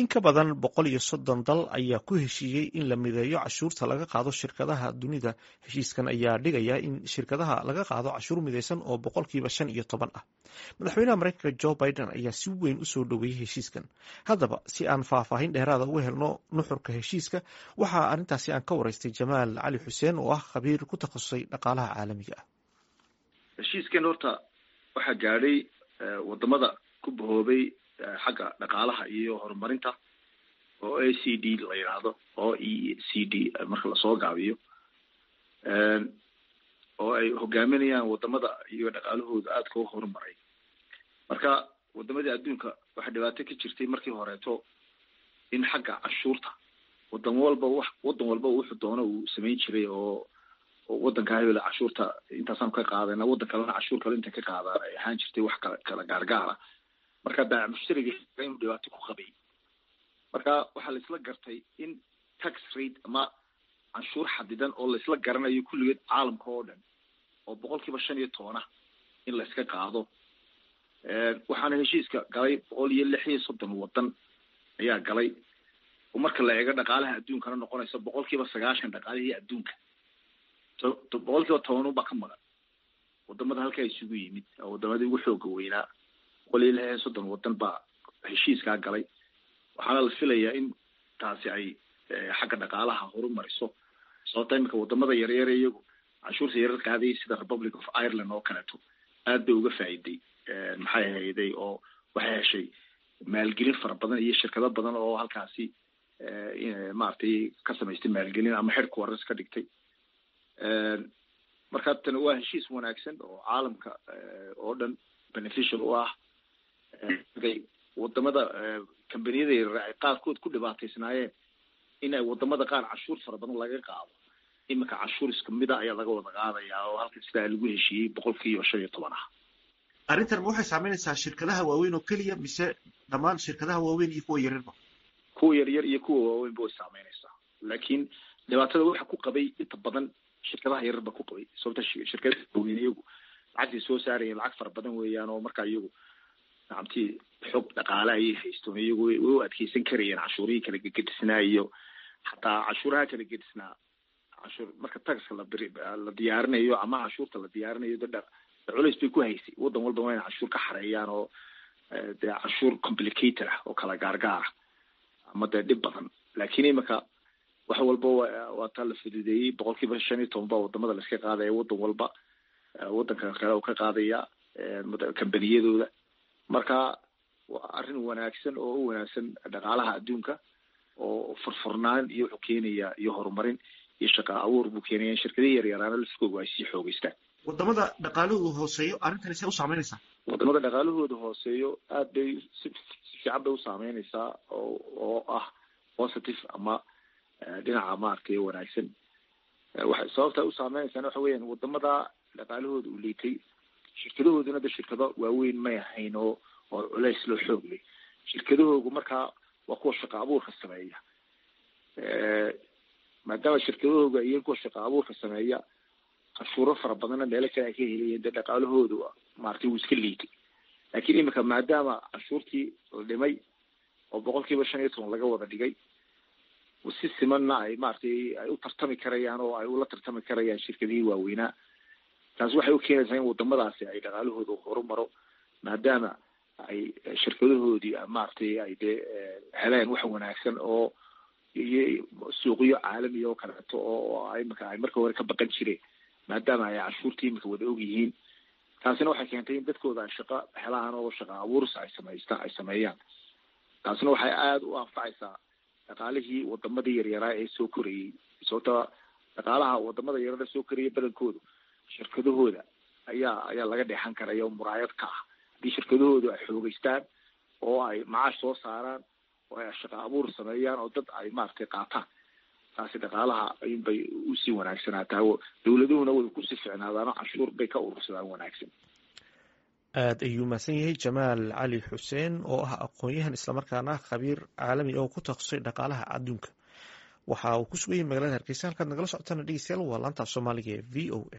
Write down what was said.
in ka badan boqol iyo soddon dal ayaa ku heshiiyey in la mideeyo cashuurta laga qaado shirkadaha dunida heshiiskan ayaa dhigaya in shirkadaha laga qaado cashuur midaysan oo boqolkiiba shan iyo toban ah madaxweynaha mareykanka jo biden ayaa si weyn u soo dhoweeyey heshiiskan haddaba si aan faahfaahin dheeraada uga helno nuxurka heshiiska waxaa arrintaasi aan ka wareystay jamaal cali xuseen oo ah khabiir ku takhasusay dhaqaalaha caalamiga ah heshiiskan horta waxaa gaadhay wadamada ku bahoobay xagga dhaqaalaha iyo horumarinta oo a c d la yidhaahdo oo e c d marka lasoo gaabiyo oo ay hogaaminayaan wadamada iyo dhaqaalahooda aadka u horumaray marka wadamadii adduunka waxaa dhibaato ka jirtay markii horeeto in xagga cashuurta wadan walba w wadan walba wuxuu doono uu samayn jiray oo wadanka hebel cashuurta intaasaan ka qaadana wadan kalena cashuur kale inta ka qaadaan ay ahaan jirtay wax kala kala gaargaara marka baac mushtariga inuu dhibaato ku qabay marka waxaa laisla gartay in tax rate ama canshuur xadidan oo laisla garanayo kulligeed caalamka oo dhan oo boqol kiiba shan iyo toban ah in la iska qaado waxaana heshiiska galay boqol iyo lix iyo soddon wadan ayaa galay oo marka la eego dhaqaalaha adduunkana noqonaysa boqol kiiba sagaashan dhaqaalihii adduunka boqol kiiba toban unbaa ka maqan wadamada halkaa isugu yimid wadamadii ugu xooga weynaa boqol iyo lix iyo soddon wadan baa heshiiskaa galay waxaana la filayaa in taasi ay xagga dhaqaalaha horumariso sababta iminka wadamada yaryar iyagu canshuurta yarar qaadayay sida republic of ireland oo kaleeto aad bay uga faa'iday maxay ahayday oo waxay heshay maalgelin fara badan iyo shirkado badan oo halkaasi maaragtay ka samaystay maalgelin ama xidhku waras ka dhigtay marka tani waa heshiis wanaagsan oo caalamka oo dhan beneficial u ah wadamada combaniyada yaryar ay qaarkood ku dhibaataysnaayeen in ay wadamada qaar cashuur fara badan laga qaado iminka cashuur isku mida ayaa laga wada qaadayaa oo halka sidaa lagu heshiiyey boqolkiiba shan iyo toban ah arrintan ma waxay saameynaysaa shirkadaha waaweyn oo keliya mise dhammaan shirkadaha waaweyn iyo kuwa yaryarba kuwa yaryar iyo kuwa waaweynba way saameynaysaa laakiin dhibaatada waxa ku qabay inta badan shirkadaha yaryar ba ku qabay sababta shirkadaha waaweyn iyagu lacagtay soo saarayeen lacag fara badan weeyaan oo markaa iyagu nacamtii xog dhaqaale ayay haystoon iyagu way u adkeysan karayeen cashuurihii kala gegedisnaa iyo xataa cashuuraha kala gedisnaa cashuur marka taxka la biri la diyaarinayo ama cashuurta la diyaarinayo de culays bay ku haysay wadan walba waa ina cashuur ka xareeyaan oo dee cashuur complicated ah oo kala gaargaara ama dee dhib badan laakiin imika wax walba waa taa la fududeeyey boqol kiiba shan iyo toban ba wadamada laiska qaadaya wadan walba wadanka kale oo ka qaadaya kambaniyadooda marka waa arrin wanaagsan oo u wanaagsan dhaqaalaha adduunka oo furfurnaan iyo wuxuu keenaya iyo horumarin iyo shaqa abuur buu keenaya in shirkadihii yaryaraana laskooga ay sii xoogeystaan wadamada dhaqaalahooda hooseeyo arrintani see u saameynaysaa wadamada dhaqaalahooda hooseeyo aad bay si si fiican bay u saameynaysaa oo oo ah positive ama dhinaca maaragtay wanaagsan waxay sababta u saameynaysaana waxa weeyaan wadamada dhaqaalahooda uu liitay shirkadahooduna de shirkado waaweyn may ahayn oo oo culays loo xoog leh shirkadahoogu markaa waa kuwa shaqa abuurka sameeya maadaama shirkadahooga iyo kuwa shaqa abuurka sameeya cashuuro fara badanna meelo kale ay ka helayeen dee dhaqaalahoodu maaragtay wuu iska liitay laakiin imika maadaama cashuurtii la dhimay oo boqol kiiba shan iyo toban laga wada dhigay si simanna ay maaragtay ay u tartami karayaan oo ay ula tartami karayaan shirkadihii waaweynaa taasi waxay u keenaysaa in wadamadaasi ay dhaqaalahooda horumaro maadaama ay shirkadahoodii maaragtay ay dee heleen wax wanaagsan oo iyo suuqyo caalamiya oo kaleeto oo imika ay marka hore ka baqan jireen maadaama ay cashuurtii imika wada og yihiin taasina waxay keentay in dadkooda ay shaqo helaan oo shaqa abuursa ay samaystaan ay sameeyaan taasina waxay aada u anfacaysaa dhaqaalihii wadamadii yaryaraa ee soo korayey sababta dhaqaalaha wadamada yaryara soo koraya badankoodu shirkadahooda ayaa ayaa laga dheexan karaya oo muraayad ka ah haddii shirkadahoodu ay xoogeystaan oo ay macaash soo saaraan oo ay shaqa abuur sameeyaan oo dad ay maaragtay qaataan taasi dhaqaalaha ayunbay usii wanaagsanaataa dawladuhuna way kusii ficnaadaano cashuur bay ka urursadaan wanaagsan aad ayuu mahadsan yahay jamaal cali xuseen oo ah aqoon-yahan islamarkaana khabiir caalami oo ku takhasusay dhaqaalaha adduunka waxa uu ku sugan yahay magalada hargeysa halkaad nagala socotana dhegeystayaal waa laantaaf soomaaliga ee v o a